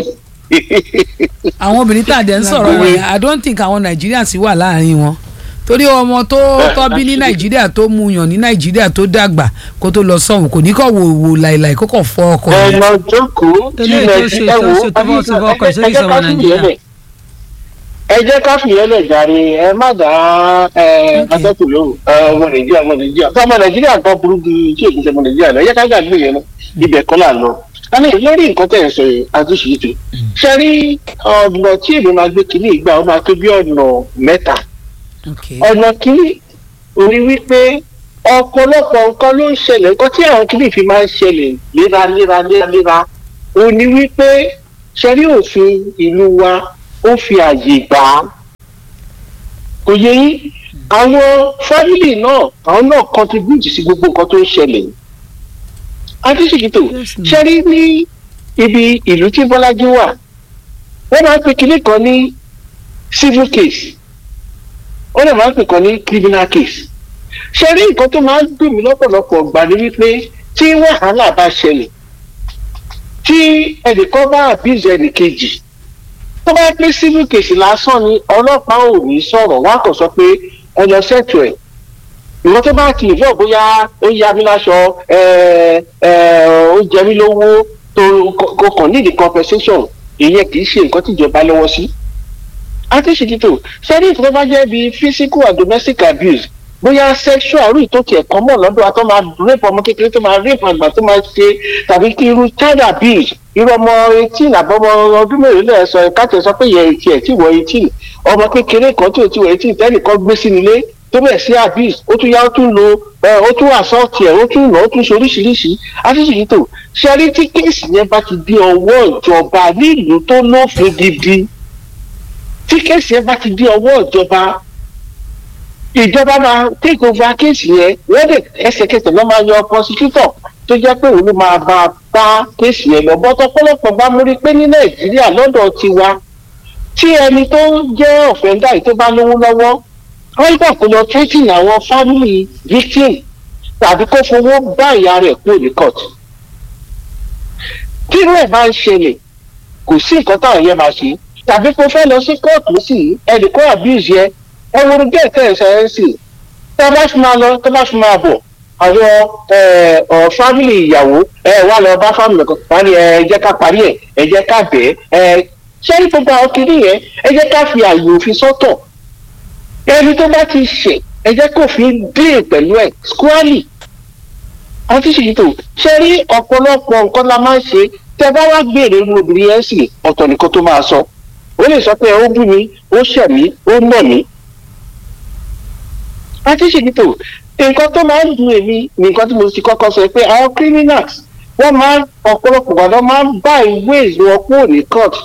àwọn obìnrin tá a dẹ̀ ń sọ̀rọ̀ yẹn i don't think àwọn nigerians wà láàrin wọn torí ọmọ tó tọ́ bí ní nàìjíríà tó mu yàn ní nàìjíríà tó dàgbà kó tó lọ sọ̀hún kò ní kọ́ wò wò láìláì kó kọ̀ fọ́ ọkọ ẹ rẹ̀. lọ jókòó tí Eléyìí tó ṣe- nàìjíríà tó wò ṣe tó bọ́- tó bọ́ ọkọ̀ ìṣẹ́yìn ẹ jẹ́ sọmọ ká Nàìjíríà. fìyẹ́lẹ̀ ẹ jẹ́ ká fìyẹ́lẹ̀ jàre ẹ má dá ẹ atẹ́kùn lóhùn ẹ, ọmọ nàìjíríà ọmọ nàìjíríà tó ọmọ nàìjíríà kan burú ju tí èkó ṣe ọmọ nàìjíríà lọ ẹ jẹ́ ká gbàgbé yẹn lọ ibẹ̀ kọ́ là ń lọ. àmì lórí nǹkan tẹ̀ ń sọ yìí àtúnṣe ètò ṣe rí ọ̀nà tí èmi máa gbé kínní ìgbà ó máa tó bí ọ̀nà mẹ́ta Okay. ọ̀nà kìíní orí wípé ọ̀pọ̀lọpọ̀ nǹkan ló ń ṣẹlẹ̀ nǹkan tí àwọn kìíní fi máa ń ṣẹlẹ̀ léraléra léraléra ó ní wípé ṣẹ́rí òfin ìlú wa ó fi àyè gbà á kò yẹ yín àwọn fámìlì náà àwọn náà contribute sí gbogbo nǹkan tó ń ṣẹlẹ̀ adéṣèkìtò Yes, ma'am. ṣẹ́rí ní ibi ìlú tí bọ́lájí wà wọ́n máa ń pe kinní kan ní civil case ó lè máa ń pè kàn ní criminal case ṣe rí nǹkan tó máa ń dùn mí lọ́pọ̀lọpọ̀ gbà ní wípé tí wàhálà bá ṣẹlẹ̀ tí ẹnìkan bá abuse ẹnìkejì tó bá pé civil case lásán ni ọlọ́pàá ò ní sọ̀rọ̀ wá kàn sọ pé ẹ lọ ṣètò ẹ̀ ìwọ́n tó bá ti ìfọ̀ bóyá ó yá mi láṣọ ẹ ẹ ó jẹ mí lówó tó kò kàn nídìí compensation ìyẹn kì í ṣe nǹkan tíjọba lọ́wọ́ sí àtẹ̀síkítò sẹ́rí ìfẹ́ bá jẹ́ bíi physical and domestic abuse bóyá sexual rí tó tiẹ̀ kọ́ mọ̀ lọ́dọ̀ wa tó máa rape ọmọ kékeré tó máa rape àgbà tó máa ṣe tàbí kí irú child abuse irú ọmọ eighteen àbọ̀mọ ọdún mélòó lẹ́ẹ̀ sọ káàtì sọ pé yẹ etí ẹ̀ tí wọ eighteen ọmọ kékeré kan tí ò tí wọ eighteen tẹ́nìkan gbé sínú ilé tó bẹ̀ sí abuse ó tún yá ó tún lo ẹ, ó tún assault ẹ̀ ó tún nà ó tún ṣe oríṣiríṣi àtẹ̀síkítò sẹ́rí tí kéèsì yẹn bá ti di ọwọ́ ìjọba nílùú tó lófin gidi tí kéèsì yẹn bá ti di ọwọ́ ìjọba ìjọba máa take over kéèsì yẹn wọ́n dẹ̀ ẹsẹ̀kẹsẹ̀ lọ́ máa yọ prosecutor tó jẹ́ pé òun ló máa bá a bá kéèsì yẹn lọ bọ́tọ̀ pọ́lọ́pọ̀ bá mú rí pé ní nàìjíríà lọ́dọ̀ tiwa tí ẹni tó jẹ́ ọ̀fẹ́ndà yìí tó bá lówó lọ́wọ́ wọ́n gbà kó lọ threatening àwọn family victim tàbí kó fowó bá ìyá rẹ̀ kúrò ní court tí irú ẹ̀ bá ń ṣẹlẹ̀ kò sí nǹkan táwọn yẹn máa ṣe tàbí kó fẹ́ lọ sí kóòtù sí ẹnì kan abuse yẹ ẹ wo ní bẹ́ẹ̀ tẹ̀ ẹ̀ sẹ́yìn sí tẹ́ bá fi máa lọ tẹ́ bá fi máa bọ̀ àwọn ọ̀ fámìlì ìyàwó ẹ wà lọ bá fámìlì kan wà ní ẹ jẹ́ ká parí ẹ̀ ẹ jẹ́ ká bẹ̀ ẹ ṣé ní gbogbo àwọn kiri yẹn ẹ jẹ́ ká fi àyè òfin sọ́tọ̀ ẹni tó bá ti ṣẹ̀ ẹ jẹ́ kó fi dín pẹ̀lú ẹ̀ squarely àwọn tí ṣèyí tó ṣe rí ọ̀pọ̀lọpọ̀ nǹkan la máa ń ṣe tẹ́ bá wá gbèrè irú obìnrin yẹn sì ọ̀tọ̀ nìkan tó máa sọ ó lè sọ pé ó bú mi ó ṣẹ̀ mí ó nà mí. àti ṣèyí tó nǹkan tó máa ń dùn èmi ní nǹkan tí mo ti kọ́kọ́ sọ pé àwọn criminals wọ́n máa ń ọ̀pọ̀lọpọ̀ gbàdọ̀ máa ń bá ìwé ìlú kúrò ní court.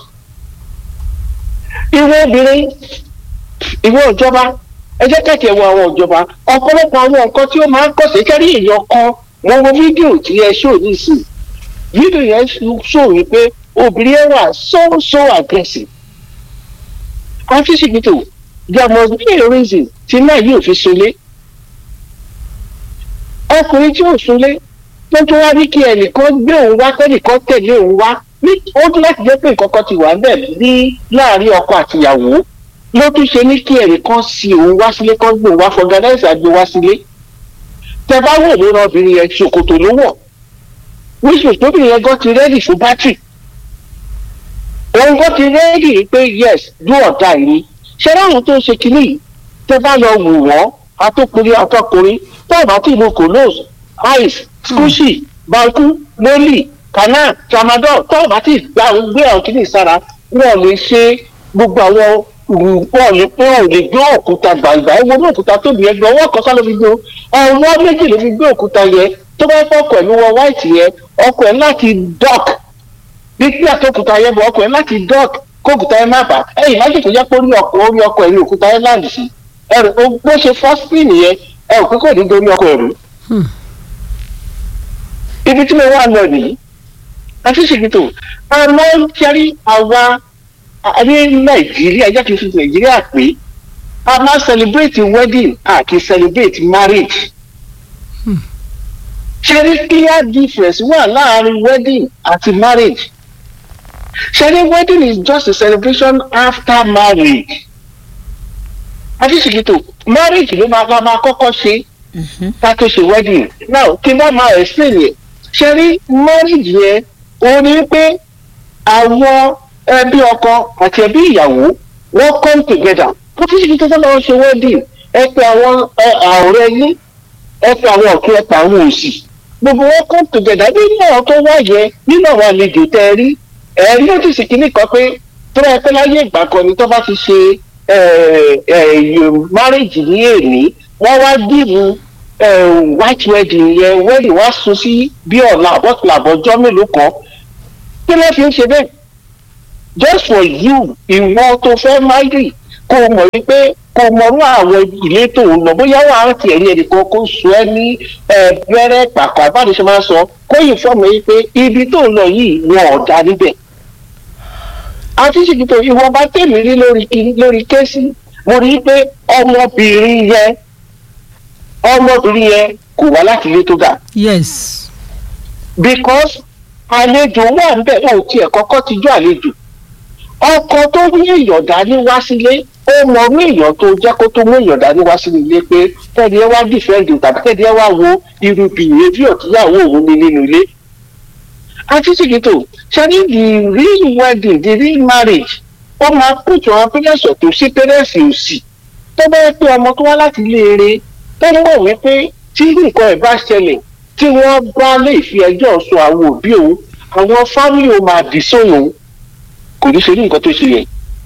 ìwé obìnrin ìwé ìjọba ẹ jẹ́ kẹ̀kẹ́ wo àwọn ìjọba ọ̀pọ̀lọpọ̀ àwọn nǹkan tí ó máa ń kọ̀sẹ̀ kẹ́rí èèyàn kan wọ́n wo fídíò tí ẹ ṣó ní sí fídíò yẹn ṣó wípé obìnrin yẹn wà so so aggressive àfíṣìkìtò there must be a reason tí náà yóò fi sunlé ọkùnrin tí ò sunlé tó tún wá ní kí ẹnìkan gbé òun wá kẹ́nìkan tẹ̀lé òun wá ní ó tún láti jẹ́ pé nǹkan kan ti wà bẹ́ẹ̀ ní láàrin ọkọ àtìyàwó ló tún ṣe ní kí ẹnìkan sí òun wá sílé kan gbé òun wá fọgànáìsì àgbé wá sílé tẹ bá wò ló ran obìnrin yẹn ṣòkòtò ló wọ̀ wíṣọ tóbìnrin yẹn gan ti rẹ́dì fún bátìrì òun gan ti rẹ́dì pé yes do or die ni ṣé láwọn tó ń ṣe kínní yìí tẹ bá lọ wù wọ́n atókùnrin atọ́kùnrin tó bá tí ìlú kolos ice skushi banku loli kana tramadol tó bá tí gbà ń gbé àwọn kínní sára wọn lè ṣe gbogbo àwọn wọn lè pé wọn lè gbé òkúta gbàgbà ẹ wo ní òkúta tóbi yẹn gbé ọwọ́ kan sá ló fi gbé ọwọ́ méjì ló fi gbé òkúta yẹn tó bá fọ́ ọkọ̀ ẹ̀mí wọ white yẹn ọkọ̀ ẹ̀ láti dock nígbà tó òkúta yẹn bọ̀ ọkọ̀ ẹ̀ láti dock kó òkúta yẹn má bà ẹ̀yìn láti kò jẹ́ pé orí ọkọ̀ orí ọkọ̀ ẹ̀mí òkúta yẹn láǹdì sí ẹ̀rù bó ṣe fọ́ spin yẹn ẹ ò pé kò ní dorí ọkọ̀ ẹ̀rù. ibi tí mo wà lọ nìyí àti ṣèkìtò àmọ́ ń ṣẹ́rí àwa ní nàìjíríà ẹjẹ́ kìí fi nàìjíríà pé a máa celebrate wedding àti celebrate marriage ṣẹ́rí clear difference wà láàrin wedding àti marriage ṣẹ́rí wedding is just a celebration after marriage adísìkìtò marriage ló máa máa kọ́kọ́ ṣe ká tó ṣe wedding now kí n bá máa explain yẹn ṣẹ́rí marriage yẹn òun ni pé àwọn ẹbí ọkọ àti ẹbí ìyàwó wọ́n come together wọ́n fi ṣe tó lọ́wọ́ ṣe wedding ẹ pé àwọn ọ̀rẹ́ yín ẹ pé àwọn ọ̀kẹ́ ẹ pé àwọn òsì gbogbo wọn come together nínú àwọn tó wá yẹ nínú àwọn àlejò tẹ ẹ rí ẹ rí nọ́tìsì kìíní kan pé tó ẹ pé láyé ìgbà kan ni tó bá ti ṣe marriage ní èní wọ́n wá dìbò white wedding yẹn wedding wá sún sí bí ọ̀la àbọ̀tìlà àbọ̀jọ́ mélòó kan kí ló fi ń ṣe bẹ́ẹ̀ just for you ìwọ tó fẹ́ marry kó o mọ̀ wípé kó o mọ̀rú àwọn ilé tó ń lọ bóyá wà á tiẹ̀ ní ẹnìkan kó sọ ẹ́ ní bẹ́rẹ́ pàkọ́ àbáde ṣe máa ń sọ kó yìí fọ́ọ̀mù yìí pé ibi tó ń lọ yìí wọn ò dá níbẹ̀. àti ṣèkìtò ìwọ bá tèmi rí lórí lórí kéésì mo rí i pé ọmọbìnrin yẹn ọmọbìnrin yẹn kò wá láti ilé tó ga. yes. because àlejò wà ń bẹ̀ ò tiẹ̀ kọ́kọ́ ti jọ àlejò ọkọ tó ní èèyàn dání wá sílé ó mọ ní èèyàn tó jẹ́ kó tó mú èèyàn dání wá sílé ilé pé tẹ́ni ẹ wá dìfẹ́ǹdì tàbí tẹ́ni ẹ wá wo irú behaviour tíyàwó òun ní nínú ilé. àti ṣìkìtò ṣẹ́ni the real wedding the real marriage ó máa pètò àwọn pẹ́lẹ́sọ̀ tó sí pẹ́lẹ́sì òsì tó bá yẹ pé ọmọ tó wá láti ilé eré tó ń wọ̀ wípé tí nǹkan ẹ̀ bá ṣẹlẹ̀ tí wọ́n bá lè fi ẹjọ́ sọ àwọn òbí òun àwọn fámìlì òun máa dì sóhun kò ní ṣe ní nǹkan tó ṣe yẹn.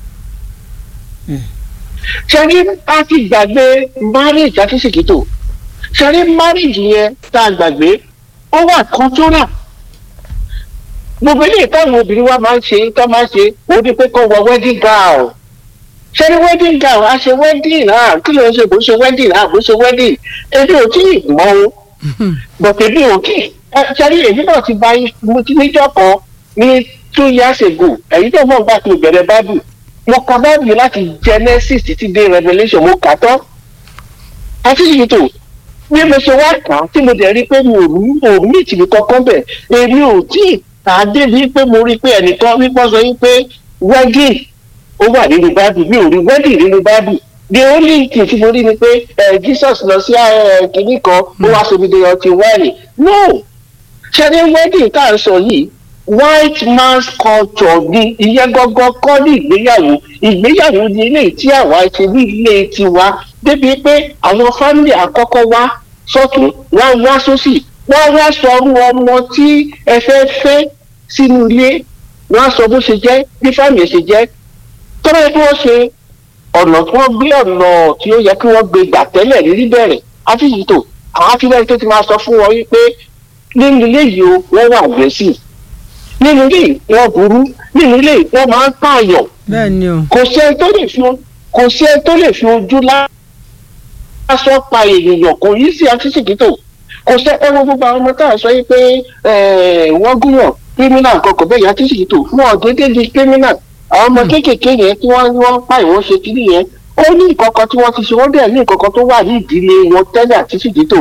ṣẹ́rí a ti gbàgbé marriage àti ṣèkìtò ṣẹ́rí marriage yẹn tá a gbàgbé ó wà cultural gbogbo eléyìí táwọn obìnrin wa máa ń ṣe tó máa ń ṣe ó ní pé kó wọ wedding gown ṣẹ́rí wedding gown a ṣe wedding náà kí ló ń ṣe bó ṣe wedding náà bó ṣe wedding èmi ò tí ì mọ o bọ̀tẹ̀ mi ò kí ṣẹ́rí èmi náà ti bá mo ti níjọ́ kan ní two years ago èyí tó mọ̀ nígbà tí mo bẹ̀rẹ̀ bible mo ka bible láti genesis títí dé revelation mo kà tán àti ìyètò bí mo ṣe wá kà á tí mo dẹ̀ rí i pé mi ò rí ò rí ìtìmí kankan bẹ̀ èmi ò tí ì kà á débi pé mo rí i pé ẹnìkan wípé sọ wípé wedding ó wà nínú bible mi ò rí wedding nínú bible the only thing tí mo rí ni pé jesus lọ sí kìnnì kan ó wá sóbi de ọtí wáìnì no ṣe ni wedding tá à ń sọ yìí white man's culture ni ìyẹn gangan kọ́ ní ìgbéyàwó ìgbéyàwó ni ilé tí àwa ṣe ní ilé tiwa débi pé àwọn fámìlì àkọ́kọ́ wá sọ́tún wọ́n wá sósì wọ́n wá sọrú ọmọ tí ẹ fẹ́ fẹ́ sínú ilé wọ́n á sọ bó ṣe jẹ́ bí fámìlì ṣe jẹ́ tọ́lá tí wọ́n ṣe ọ̀nà tí wọ́n gbé ọ̀nà tí ó yẹ kí wọ́n gbé gbà tẹ́lẹ̀ rírí bẹ̀rẹ̀ àfihìtò àwọn afíwẹ́rẹ́ tó ti máa sọ fún wọn wípé nínú ilé yìí o wọ́n wà aggressive nínú ilé wọn burú nínú ilé wọn máa ń pààyàn bẹ́ẹ̀ni o. kò sí ẹni tó lè fi kò sí ẹni tó lè fi ojú lásán pa èèyàn kò yí sí afíṣèkítò kò sí ẹwọ gbogbo àwọn ọmọ tá à ń sọ yìí pé wọ́n gúnyàn kírímínà kankan bẹ́ẹ̀ yá afíṣèkítò fún ọ̀dẹ́dẹ́ di kírímínà àwọn ọmọ kéékèèké yẹn tí wọ́n wọ́n pa ìwọ́n ṣe kiri yẹn ó ní ìkọ̀kọ̀ tí wọ́n ti ṣe wọ́n dẹ̀ ní ìkọ̀kọ̀ tó wà ní ìdílé wọn tẹ́lẹ̀ àti fìdítò.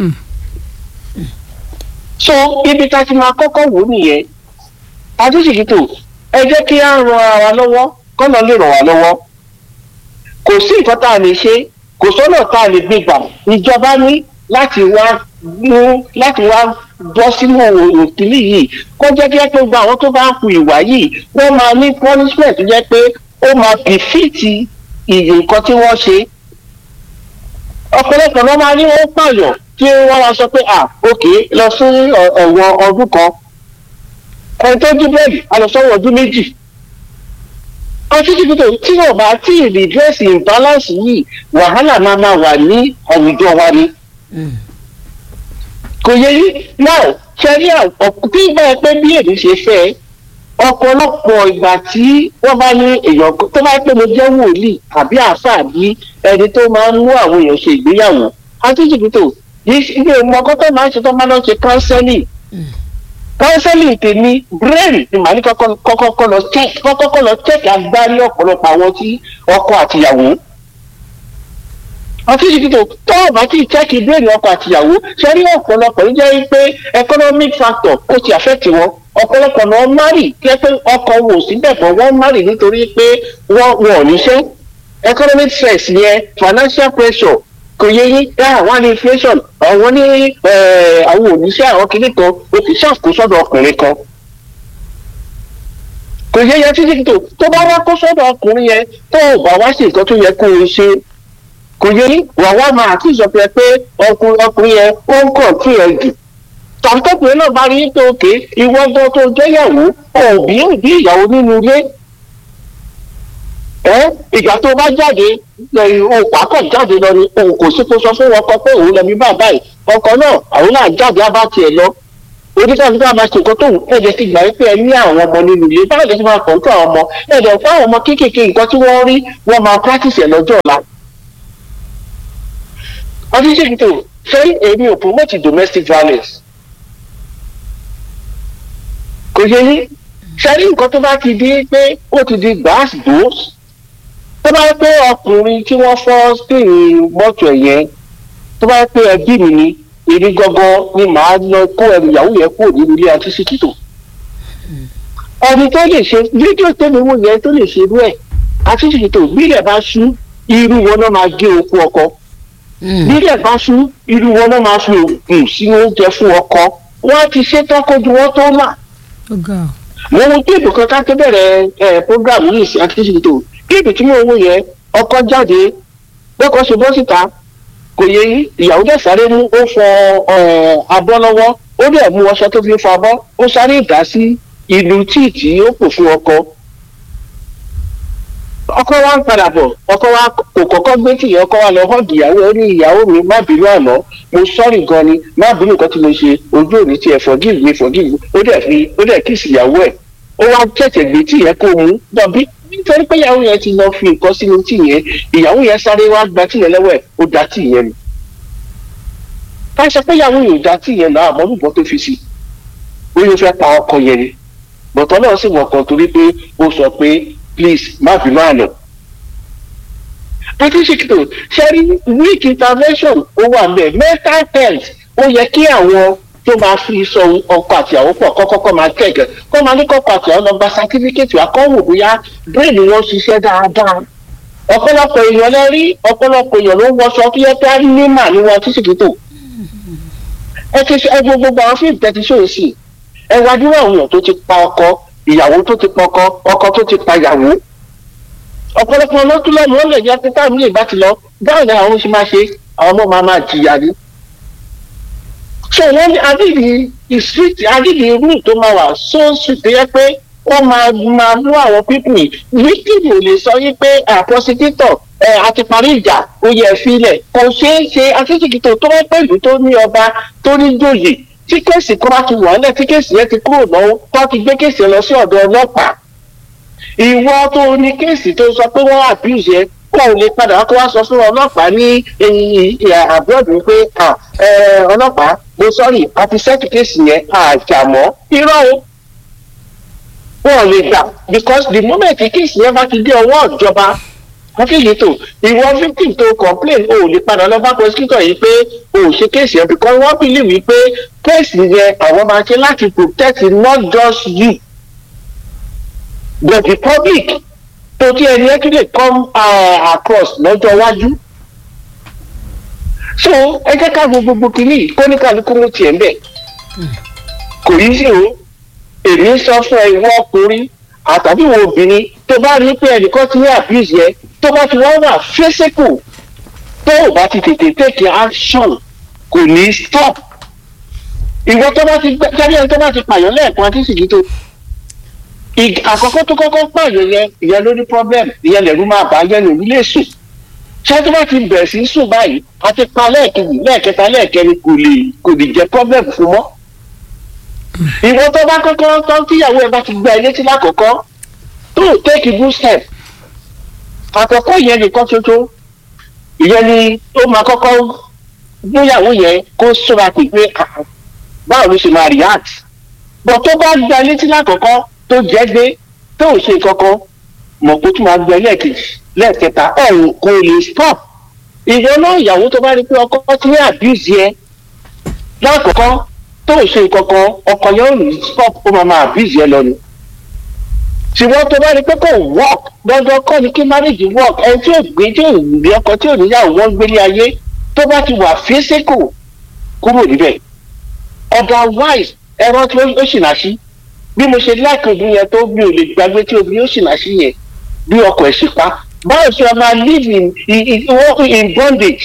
so ibi tá a ti máa kọ́kọ́ wò nìyẹn àti fìdítò ẹ jẹ́ kí á ran ara lọ́wọ́ kọ́nà lè ràn wá lọ́wọ́ kò sí nǹkan tá a lè ṣe kò sọ́nà tá a lè gbé gbà ìjọba ní láti wá mú láti wá bọ́ sínú òkìlì yìí kó jẹ́ kí ẹ pé gba àwọn tó bá ń hu ìwà yìí wọ́n máa ní punishment tó jẹ́ pé ó máa bìfìtì ìyè nǹkan tí wọ́n ṣe. ọ̀pọ̀lọpọ̀ ló máa ní wọ́n pààyàn tí wọ́n máa sọ pé ah ok lọ sí ẹ̀wọ̀n ọdún kan ẹni tó dín bẹ́ẹ̀lì a lọ sọ́wọ́ ọdún méjì ọtí tí kò tí wọn bá tí ì redress imbalance yìí wàhálà máa máa wà ní àwùjọ wa ni. kò yẹ yí náà ṣẹ́rí tí bá ẹ pé bí èmi ṣe fẹ́ ọ̀pọ̀lọpọ̀ ìgbà tí wọ́n bá ní èèyàn tó bá pé mo jẹ́ wòlíì àbí àáfàá bí ẹni tó máa ń mú àwọn èèyàn ṣe ìgbéyàwó àti jìbìtò ilé ìmọ̀ọ́kọ́ tó máa ń ṣe tó máa ń ṣe counseling counseling tèmi brain ni màá ní kọ́kọ́ lọ check kọ́kọ́ lọ check agbárí ọ̀pọ̀lọpọ̀ àwọn tí ọkọ àtìyàwó àti ìdìbò tó o bá ti check brain ọkọ àtìyàwó ṣe rí ọ̀pọ̀lọpọ̀ ní jẹ́ pé economic factor ó ti affect wọn ọ̀pọ̀lọpọ̀ náà márì kí ẹ pé ọkọ wò síbẹ̀ bọ̀ wọ́n márì nítorí pé wọ́n wọn ò níṣẹ́ economic stress yẹn financial pressure kò yẹ yín dá àwọn ní inflation àwọn ní àwọn oníṣẹ́ àwọn kìíní kan o kì í ṣàkóso ọkùnrin kan kò yẹ yẹn títí tó tó bá wá kó sọ́dọ̀ ọkùnrin yẹn tó o bá wá sí nǹkan tó yẹ kó o ṣe kò yẹ yín wà wá máa àti ìsọfẹ pé ọkùnrin yẹn ó ń kàn tí ẹ jù tàbí tọkùnrin náà bá rí pé òkè ìwọ gan tó jẹ́yàwó òbí òbí ìyàwó nínú ilé ẹ ìgbà tó bá jáde òun pàákọ̀ jáde lọ ni òun kò sí kó sọ fún ọkọ pé òun lọ bí bàbá yìí ọkọ náà àwọn náà jáde á bá tiẹ̀ lọ oníkàtí bá máa ṣe nǹkan tóun ẹ̀jẹ̀ ti gbà wípé ẹ ní àwọn ọmọ nínú ilé báwo lè ti máa kàn tó àwọn ọmọ ẹ̀jẹ̀ fún àwọn ọmọ kéékèèké nǹkan tí wọ́n rí wọ́n máa practice ẹ̀ lọ́jọ́ ọ̀la. ọdún ṣe tó ṣé èmi ò promote domestic violence kò yẹ yín ṣe rí nǹkan tó bá ti di pé ó ti di gbàásì dòó tó bá yẹ pé ọkùnrin tí wọ́n fọ́ stéèrè mọ́tò ẹ̀ yẹn tó bá yẹ pé ẹbí mi ni èmi gangan ni màá lọ kó ẹrù ìyàwó yẹn kúrò nínú ilé àti síkìtò ẹni tó lè ṣe fídíò tẹ́mi wò yẹn tó lè ṣe irú ẹ̀ àti síkìtò bílẹ̀ bá ṣú irú wọn náà máa gé okú ọkọ bílẹ̀ bá ṣú irú wọn náà máa fi oògùn sínú oúnjẹ fún ọkọ wọn á ti ṣe tán kójú wọn tó là mo wo géèmù kan ká tó bẹ̀rẹ̀ ẹ̀ program yìí sí àti síkìtò géèmù tí mo wò yẹn ọkọ jáde lọ́kọ̀ ṣe bọ́ síta kò yẹ ìyàwó dẹ̀ sáré mú ó fọ abọ́ lọ́wọ́ ó dẹ̀ mú ọṣẹ tó fi fọ abọ́ ó sáré ìdá sí ìlú tíì tí ó pò fún ọkọ. ọkọ wa ń padà bọ̀ ọkọ wa kò kọ́kọ́ gbé tì ọkọ wa lọ hàn ìyàwó ó ní ìyàwó mi má bínú àná mo sọ́ọ̀rì gan ni má bínú nǹkan tí mo ṣe ojú òní tiẹ̀ forgive me forgive me ó dẹ̀ fi ó dẹ̀ kíìsì ìyàwó ẹ̀ ó wá tẹ̀tẹ̀ gbé tì yẹn kó mú dọ̀bí nítorí pé ìyàwó yẹn ti lọ fi nǹkan sínú tì yẹn ìyàwó yẹn sáré wá gba tì yẹn lọ́wọ́ ẹ̀ ó da tì yẹn nù ká ṣe pé ìyàwó yẹn ò da tì yẹn náà àmọ́ nùgbọ́n tó fi sí ó yóò fẹ́ pa ọkọ yẹn ni bọ̀tọ́ náà sì wọ̀ kan torí pé ó sọ pé please má bínú àná. pátíṣìkìtò ṣẹ́rí weak intervention ó wà mẹ́ mental health ó yẹ kí àwọn tó máa fi sọ ọkọ àtìyàwó pọ̀ kọ́kọ́kọ́ máa kẹ̀kẹ́ kọ́ máa ní kọ́kọ́ àtìyàwó lọ gba sátífíkẹ́tì akọ́wò bóyá brain wọn ṣiṣẹ́ dáadáa ọ̀pọ̀lọpọ̀ èèyàn lẹ rí ọ̀pọ̀lọpọ̀ èèyàn ló ń wọṣọ tó yẹ pé á ní mà ní wọn títí kìtò ẹ ti ẹ gbogbo gbogbo àwọn fíìmù tẹ́tí ṣòro sí ẹ wá dúró àwọn èèyàn tó ti pa ọkọ ìyàwó tó ti pa ọkọ ọkọ tó ti pa ìyàwó ọ̀pọ̀lọpọ̀ lọ́tún lẹ́nu ó lè jẹ́ pé táwọn ilé ìbá ti lọ báwo ni àwọn ṣe máa ṣe àwọn ọmọ máa máa jìyà ní so wọn adìdì ìsíríìtì adìdì irú tó máa wà sóòsì tó yẹ pé ó máa máa mú àwọn pípù wíkìlì ò lè sọ yí pé àpọ́sítítọ̀ ẹ àti parí ìjà ó yẹ fílẹ̀ kò ṣeé ṣe akíkìkìtò tó wọ́n pẹ̀lú tó ní ọba tó ní jòyè tí kéèsì kan bá ti wà nílẹ̀ tí kéèsì yẹn ti kúrò lọ́wọ́ tó ti gbé kéèsì yẹn lọ sí ọ̀dọ̀ ọlọ́pàá ìwọ tó ní kéèsì tó sọ pé wọ́n abuse yẹn kó o lè padà wá kó wá sọ fún ọlọ́pàá ní àbúrò pé ọlọ́pàá mo sọ́ọ̀rì àti sẹ́ẹ̀tì kéèsì yẹn àjàmọ́ irọ́ o wọn ò lè gbà because the moment kéèsì yẹn bá ti dé ọwọ́ ìjọba wọ́n fi yìí tó ìwọ victim tó complain o ò lè padà lọ bá prosecutor yìí pé o ò ṣe kéèsì yẹn because wọ́n believe wípé kéèsì yẹn àwọn máa ṣe láti protect not just you but the public tó tí ẹni ẹ tún lè come uh, across lọ́jọ́ iwájú so ẹ jẹ́ ká wo gbogbo kìíní kóníkàlùkù ló tiẹ̀ ń bẹ̀ kò yí sí o èmi sọ fún ẹ ìwọ ọkùnrin àtàbí ìwọ obìnrin tó bá rí pé ẹnìkan ti ní abuse yẹn tó bá ti wá wà physical tó o bá ti tètè take action kò ní stop ìwọ tó bá ti gbẹ jáde ẹni tó bá ti pààyàn lẹ́ẹ̀kan àti sìgì tó ig- àkọ́kọ́ tó kọ́kọ́ pààyàn yẹn ìyẹn ló ní problem ìyẹn lẹ̀rú máa bá yẹn lòún lè sùn ṣé tó bá ti bẹ̀rẹ̀ sí í sùn báyìí a ti pa lẹ́ẹ̀kejì lẹ́ẹ̀kẹta lẹ́ẹ̀kẹrin kò lè kò lè jẹ́ problem fún mọ́ ìwọ tó bá kọ́kọ́ tó tíyàwó ẹ bá ti gba ilé tí lákọ̀ọ́kọ́ tó take a good step àkọ́kọ́ ìyẹn nìkan ṣoṣo ìyẹn ni ó máa kọ́kọ́ gbéyàwó yẹn kó sọ́ra pé pé ah, báwo ló ṣe máa react bọ̀ tó bá gba ilé tí lákọ̀ọ́kọ́ tó jẹ́ gbé tó ò ṣe kankan mọ̀ pé tó máa gba lẹ́ẹ̀kejì lẹ́ẹ̀kẹta ẹ̀ kò lè stop ìwọ náà ìyàwó tó bá rí pé ọkọ ti ní abuse yẹn lákọ̀ọ́kọ́ tó ò ṣe kankan ọkọ yẹn ò ní stop ó máa máa abuse yẹn lọ ni ṣùgbọ́n tó bá rí pé kò work dandan kọ́ ni kí marriage work ẹni tí ò gbé tí ò ní ọkọ tí ò níyàwó wọn gbélé ayé tó bá ti wà physical kúrò níbẹ̀ otherwise ẹ̀rọ tí ó ṣìnà sí bí mo ṣe láìpẹ́ obìnrin yẹn tó mi ò lè gbàgbé tí obìnrin ó ṣìnà sí yẹn bí ọkọ ẹ̀ sì pa báwo ṣe ọ máa live in in in, in bondage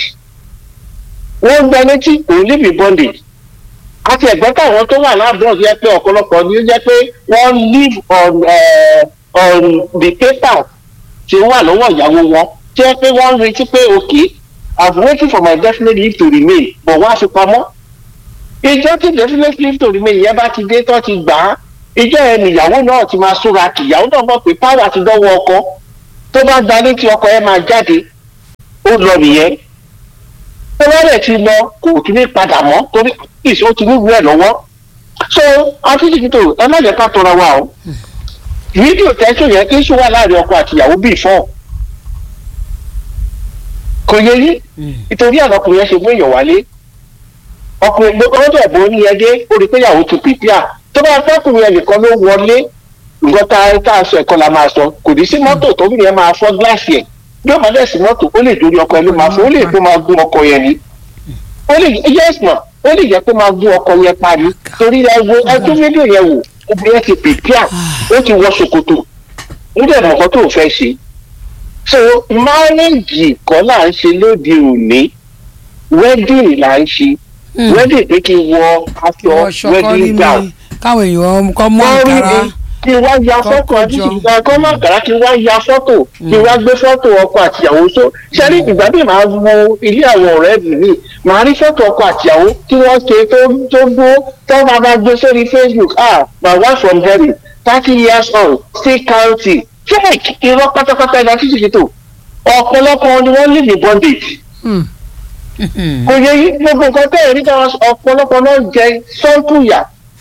wọ́n gbẹ létí kò live in bondage àti ẹ̀gbọ́n táwọn tó wà láàbọ̀ yẹ pé ọ̀pọ̀lọpọ̀ ni ó jẹ́ pé wọ́n live on uh, on the paper tí ó wà lọ́wọ́ ìyàwó wọn tí wọ́n pé wọ́n ń retí pé okay i'm waiting for my definite leave to remain but wọ́n á fi pamọ́ ìjọ tí definite leave to remain yẹn bá ti dé tó ti gbà á ìjọ yẹn nìyàwó náà ti máa súnra kì ìyàwó náà mọ̀ pé power ti dọ́wọ́ ọkọ tó bá gba létí ọkọ yẹn máa jáde ó lọ nìyẹn tó bá rẹ̀ ti lọ kò tún ní padà mọ́ torí ìṣe ó ti wúwo ẹ̀ lọ́wọ́ so akíndìkítò ẹ má jẹ́ ká tọra wa o fídíò tẹ́sán yẹn kí sùn wà láàrin ọkọ àti ìyàwó bíi fọ́ kò yẹ yí nítorí àwọn ọkùnrin yẹn ṣe mú èèyàn wálé ọkùnrin ló kọ́ dẹ̀ bó ní ẹdẹ ó rí pé ìyàwó ti pìpìà tó bá fẹ́kùnrin yẹn nìkan ló wọlé nǹkan tá tá a sọ ẹ̀kọ́ la máa sọ kò ní sí mọ́tò tóbi yẹn máa fọ́ gíláàsì ẹ̀ bí ó máa dẹ̀ sí mọ́tò ó lè dórí ọkọ yẹn ló máa fọ́ ó lè tó máa gún ọkọ yẹn ni ó lè yes ma ó lè jẹ́ pé máa gún ọkọ yẹn parí torí ẹ wo ẹjọ́ fídíò yẹn wò obìnrin yẹn ti pìpìà ó ti wọ ṣòkòtò ó dẹ̀ mọ̀ nǹkan tó fẹ́ ṣe so marriage kọ́ là ń ṣe lóde òní wedding là ń ṣe wedding pé kí n wọ aṣọ wedding gown káwọn èèyàn kọ́ mọ́ wọ́n rí àkàrà mi kí n wá ya fọ́tò kọ́kọ́ àti jọ. ìgbà kan má kàrá kí n wá ya fọ́tò kí n wá gbé fọ́tò ọkọ àtìyàwó tó ṣẹ́rí ìgbà bí màá wo ilé àwọn ọ̀rẹ́ mi mi màá rí fọ́tò ọkọ àtìyàwó tí wọ́n ṣe tó tó gbó tó máa bá gbé sórí facebook ah my wife from Derry thirty years old still counting fake irọ́ pátápátá ẹ̀dá títí fi tò ọ̀pọ̀lọpọ̀ ni wọ́n live in bondage kò yẹ yí gbogbo nǹkan tẹ́ ẹ̀ rí táwọn ọ̀pọ̀lọpọ̀ náà jẹ sọ́ọ̀tù yà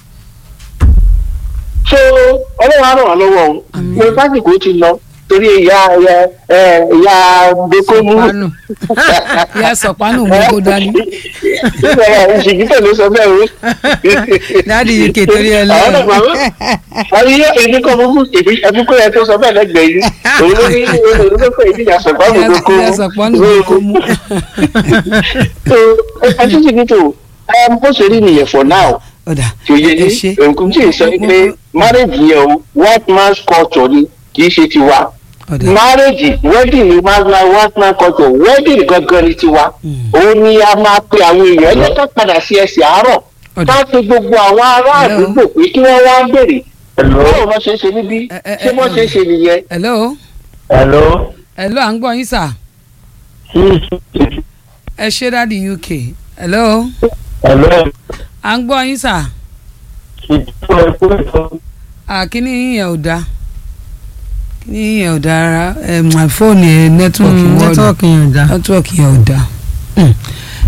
so ọlọ́run á ràn wá lọ́wọ́ o mo pásìkò ti lọ torí ìyá ìyá ẹ, ìyá gbẹkọ́mú Sọ̀pánù. ìyá sọ̀pánù mú kó dání. ìṣègùtẹ̀ ló sọ bẹ́ẹ̀ o. dáàdi uk torí ẹ àwọn náà máa lọ. ń àwọn iye èmi kọ́ mú ẹbí kó yẹ tó sọ bẹ́ẹ̀ lẹ́gbẹ̀ẹ́ yìí òun ló ní òun ló pè é ìyá sọ̀pánù ìyá gbẹkọ́mú. sọ̀pánù mú kó mú. so ẹtí sì ní tò ẹ bó ṣe rí nìyẹn for now ọ̀dà tí ó yẹ ẹ ní ṣe. nǹkan tí ì sọ pé marriage yẹn o white man's culture ni kì í ṣe tiwa ọ̀dà marriage wedding ni white man white man culture wedding gangan ni tiwa òun ni a máa pe àwọn èèyàn ẹ jẹ́ ká padà sí ẹsẹ̀ àárọ̀ Ọ̀dà. ká pe gbogbo àwọn ará Hello. àdúgbò pé kí wọ́n wá béèrè báwo wọ́n ṣe ń ṣe níbí Ẹ, ẹ, ṣé ẹ, wọ́n ṣe ń ṣe nìyẹn. hello Hello. hello à ń gbọ́ yín sà Sí. ẹ ṣe dáàdi uk hello Hello. à ń gbọ́ yín sà Ìjọba ẹ̀kọ́ ẹ̀kọ́. àkíní yíyan ò dáa kíní yíyan ò dáa rárá ẹ mọ fóònù ẹ nẹ́tíwọ̀kì wọ́ọ̀dù nẹ́tíwọ̀kì yẹn ò dá. nẹ́tíwọ̀kì yẹn ò dáa.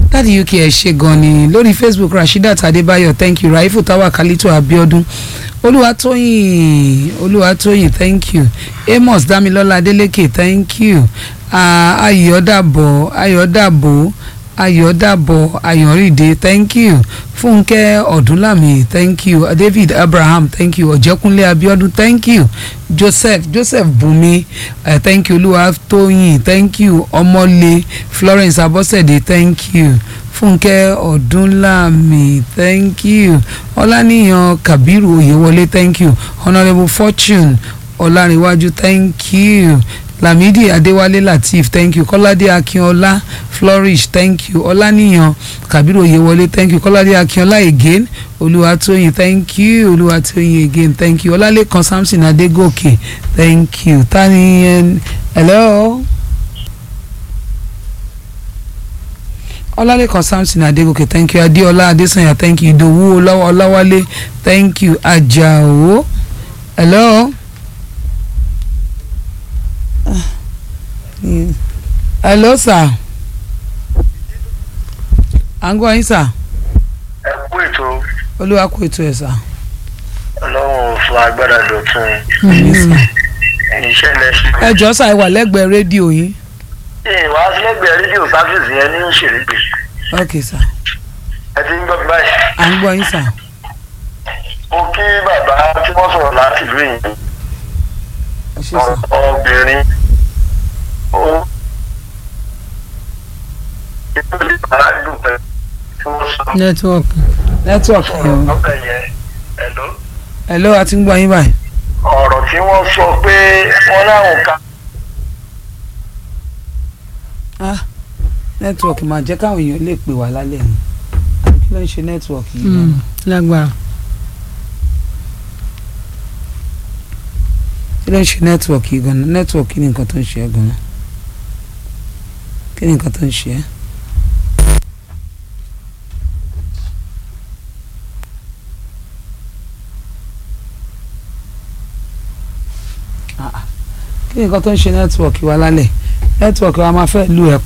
láti uk ẹ ṣe gan ni lórí facebook rasheedat adébáyọ̀ thank you raifu tawakalitu abiodun olúwatóyìn olúwatóyìn thank you amos damilọ́lá adeleke thank you Ah, ayọ̀dàbọ̀ ayọ̀dàbọ̀ ayọ̀dàbọ̀ ayọ̀rìndé thank you fúnkẹ́ ọ̀dúnlàmì thank you david abraham thank you ọ̀jẹ̀kúnlé abiodun thank you joseph joseph bùnmi uh, thank you olúwatóyìn thank you ọmọlé florence abọ́sẹ̀dé thank you fúnkẹ́ ọ̀dúnlàmì thank you ọláníyàn kabiru oyèwọlé thank you honourable fortune ọlárìnwájú thank you lamidi adéwálé lateef thank you kọ́ládé akínọlá flourish thank you ọláníyàn kabiru oyèwọlé thank you kọ́ládé akínọlá again olúwatóyìn thank you olúwatóyìn again thank you ọlálẹ́kan samson adégòkè thank you tani ẹn hello ọlálẹ́kan samson adégòkè thank you adéọlá adésànyà thank you ìdòwú ọláwá- ọláwálé thank you àjàó hello. Mm. hello sir à ń gbọ́ yín sir ẹ kú ètò olúwa kó ètò ẹ̀ sir. ọlọ́run fún agbára dọ̀tun iṣẹ́ lẹ́sìn. ẹ jọ sà ẹ wà lẹ́gbẹ̀ẹ́ rédíò yín ìwà sílẹ̀gbẹ̀ẹ́ rédíò sáfíìsì yẹn ní ṣèlégbè ok sir ẹ ti ń gbọ́ mi báyìí. à ń gbọ́ yín sir. mo kí bàbá tí wọ́n sọ̀rọ̀ láti ìlú yìí ẹ ṣé sir. obìnrin ó ètò ìbára dùn pẹ̀lú tí wọ́n sọ nẹ́tíwọ̀kì. network yẹn o. ọbẹ̀ yẹn ẹ̀lọ́ hello a ti ń gbọ́ yín báyìí. ọ̀rọ̀ tí wọ́n sọ pé wọ́n láwọn ká ah network máa jẹ́ káwọn èèyàn lè pè wá lálẹ́ yìí àbí kí ló ń ṣe network yìí náà. lágbára. kí ló ń ṣe network yìí gan-an network kí ni nǹkan tó ń ṣe ẹ́ gan-an kí ni nǹkan tó ń ṣe ẹ́. Ah, ah. kí ni nǹkan tó ń ṣe network wa lálẹ́ network wa máa fẹ́ lù ẹ́